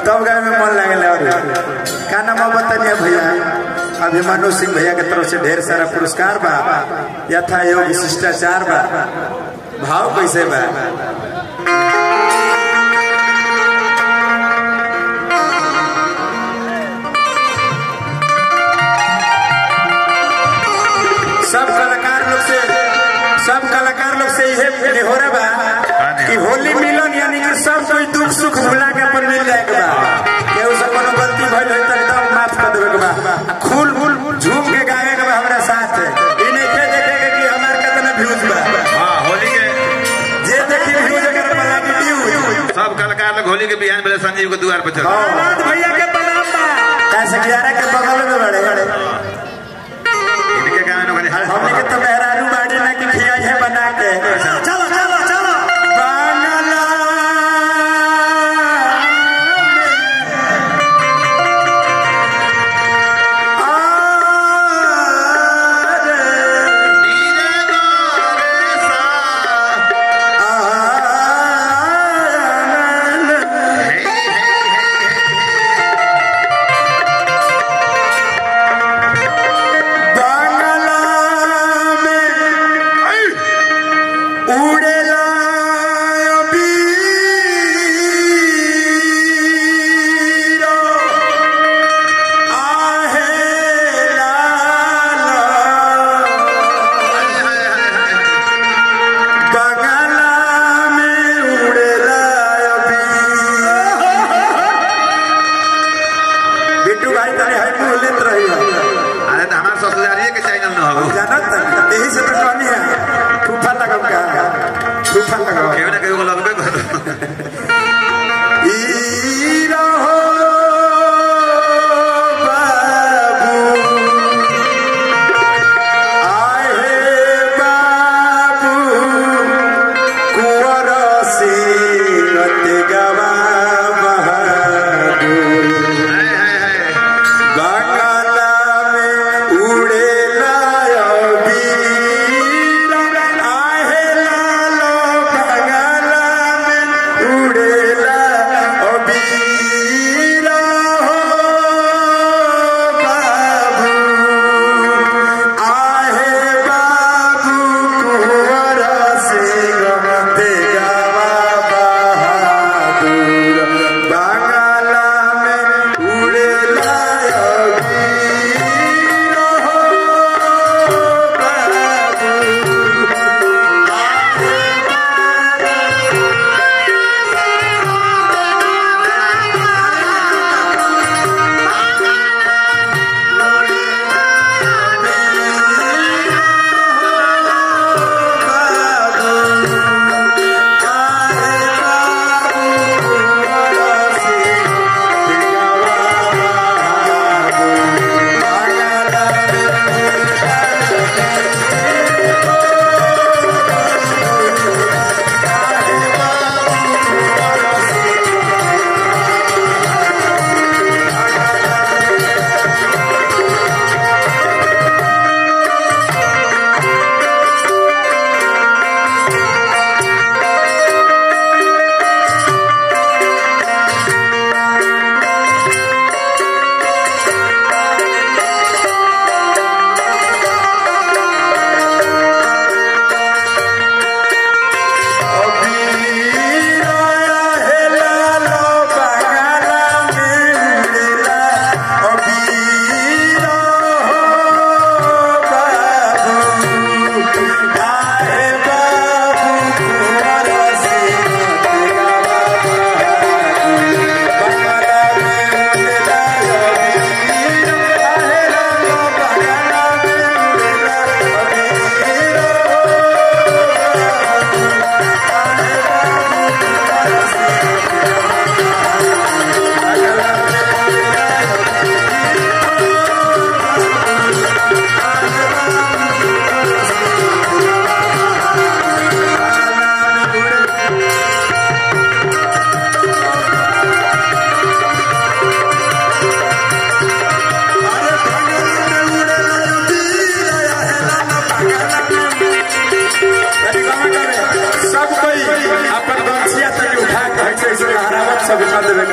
तब गाय में मन लगे और का नाम बताइए भैया अभिमानु सिंह भैया के तरफ से ढेर सारा पुरस्कार बा यथा योग शिष्टाचार बा भाव कैसे बा सब कलाकार लोग से सब कलाकार लोग से यही निहोरा बा कि होली मिलन यानी कि सब कोई दुख सुख भुला के अपन मिल जाए के बा केहू से कोनो गलती भइल है त एकदम माफ कर देवे के बा आ खूल खूल झूम के गावे के बा हमरा साथ ई नहीं के देखे के कि हमार कितना व्यूज बा हाँ होली के जे देखी व्यूज अगर बना के व्यूज सब कलाकार लोग होली के बिहान मेरे संजीव के द्वार पर चल हां भैया के प्रणाम बा कैसे ग्यारह के बगल में बड़े बड़े इनके गाँव में खाली हमने के तो मेहरारू बाड़ी ना कि खियाई है बना के चलो चलो चलो बांगला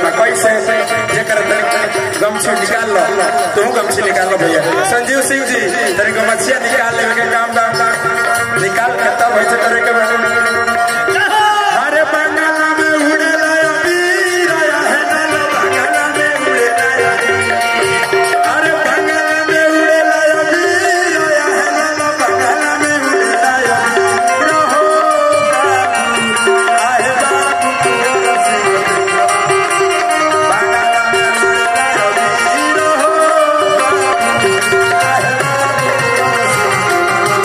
बा कैसे जेकर तनी गमछी निकाल लो तू गमछी निकाल लो भैया संजीव सिंह जी तनी गमछिया निकाल लेवे के काम बा निकाल के तब ऐसे करे के बा अरे बंगाला में उड़ेला अबीर आया है ना बंगाला में उड़ेला अरे बंगाला में उड़ेला अबीर आया है ना बंगाला में उड़ेला अबीर हो बाबू आए बाबू तोरा सिंह बंगाला में उड़ेला अबीर हो बाबू आए बाबू तोरा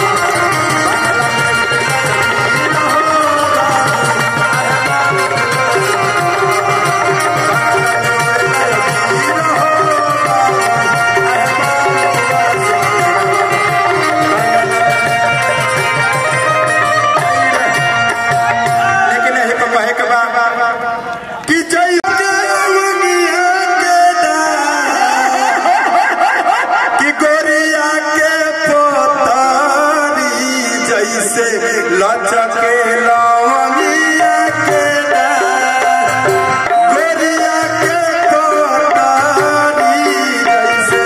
लेकिन यही पर कहे के बा कि जय जवनिया के दार, कि गोरिया के पोतारी जैसे लचके लवनिया के दार, गोरिया के पोतारी जैसे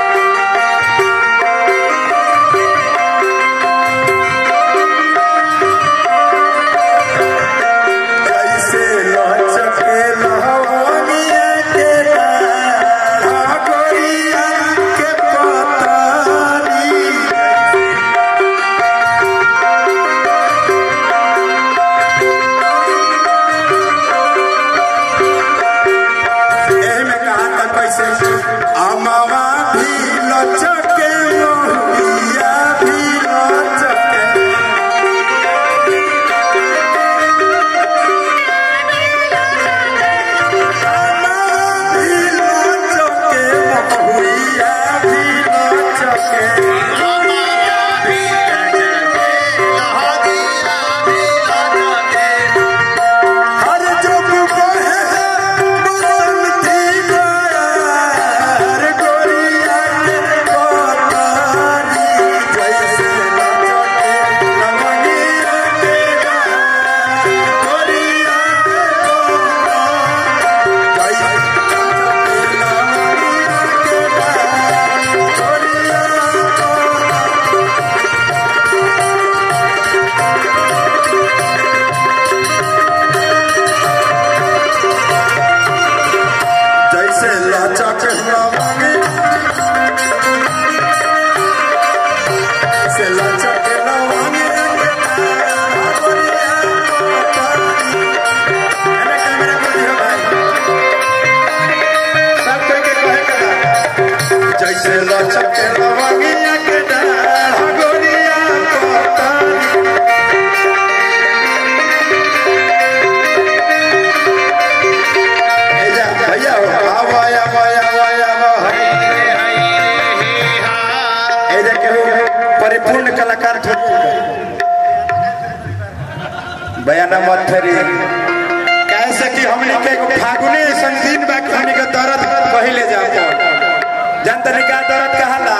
जैसे लचके लहवनिया के डार, गोरिया के पतारी एही में कहा था कैसे अमावा भी लचके मोहिया भी लचके भी लचके मोहिया भी लचके हर जुग बहे बसंती बयार गोरिया के कोतारी जैसे लचके लवनिया के डार, गोरिया के कोतारी जैसे लचके लवनिया के डार, गोरिया के जैसे लचक लवंगी से लचक लवंगी जैसे लचक लवंगिया के डाढ़ गोरिया कोतारी एजा भैया हो आवा आवा आवा आवा एजा के हो परिपूर्ण कलाकार थोड़ी बयाना मत थरी कैसे कि हमनी के एगो फागुने ऐसन दिन बा कि हमनी के दर्द पहिले जाओ जनतनी का दर्द कहाला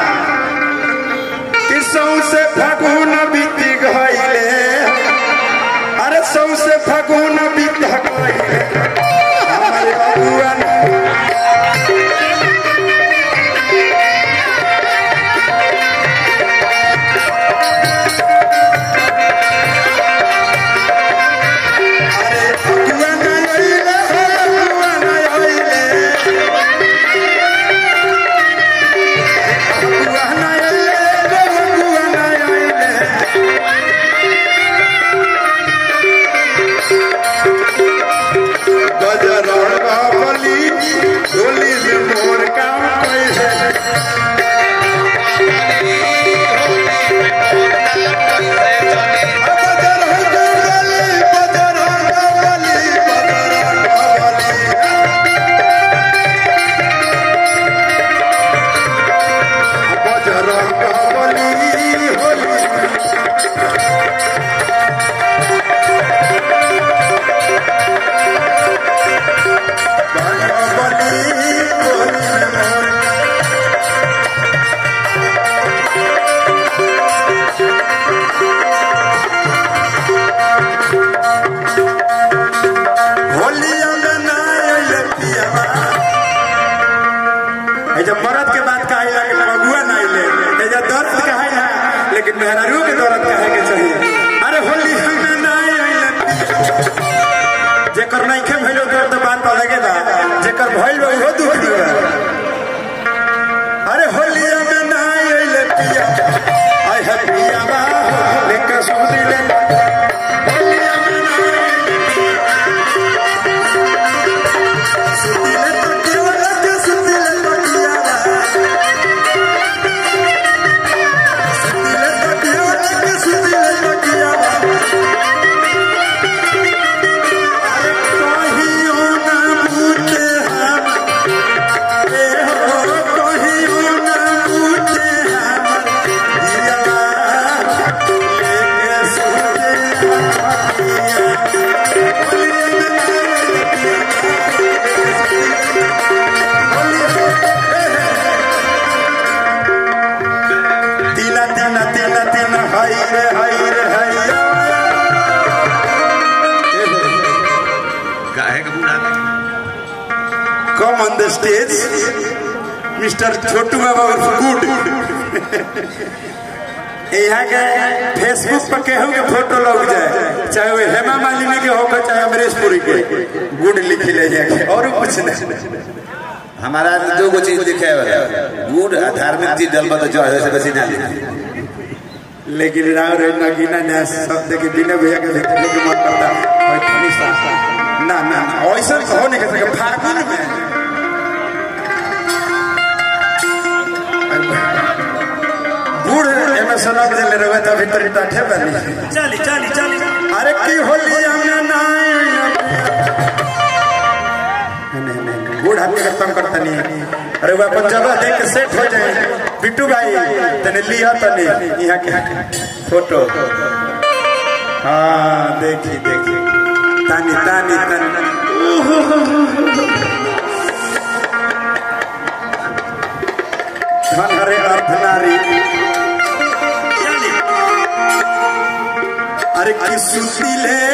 कि सौसे फागुन बीत गइले अरे सौसे फागुन बीत गइले हमारे बबुआ अरे बबुआ ना आइले बबुआ ना आइले बबुआ ना आइले बबुआ ना आइले जब मरद के बात कहे ला कि बबुआ ना आइले ते जब दर्द कहे ला लेकिन मेहरारू के दर्द कहे के चाहिए अरे होली हमें ना आइले जेकर नहीं खे भइलो तो तो बात अलगे बा जेकर भइल बा उहो दुख बा अरे होली हमें ना आइले पिया आई है पिया बा लेके सुनी ले होली हमें ना आइले सुतिले तो केवल के सुतिले तो पिया बा सुतिले तो केवल के सुतिले तो पिया बा अरे कहियो ना पूछे हम ए हो कहियो ना पूछे हम दिया लेके सुते तीना तीना तीना तीना हाय रे हाय रे हाय काहे के बूढ़ा come on the stage Mr. छोटू बाबा उर्फ गुड यहाँ के फेसबुक पर केहू के फोटो लग जाए चाहे वो हेमा मालिनी के होकर चाहे अमरीश पुरी के गुड लिख ले जाके और कुछ नहीं हमारा दो गो चीज लिखे वाला गुड़ आ धार्मिक चीज डलबा तो जय से बेसी ना लिखे लेकिन राव रे नगीना ने शब्द के बिना भैया के देखने के मन करता और थोड़ी सा ना ना ना, ऐसा हो नहीं कर सके फागुन में बूढ़ एमे सनक दिले रहे तो भीतर टाठे बनी चली चली चली अरे की होली हमने नाई नहीं नहीं बूढ़ आदमी का तंग करता नहीं अरे वो अपन जगह देख के सेट हो जाए बिट्टू भाई तने लिया तने यहाँ के फोटो हाँ देखी देखी तानी तानी तानी धन हरे अर्थ नारी चली अरे की सुशीले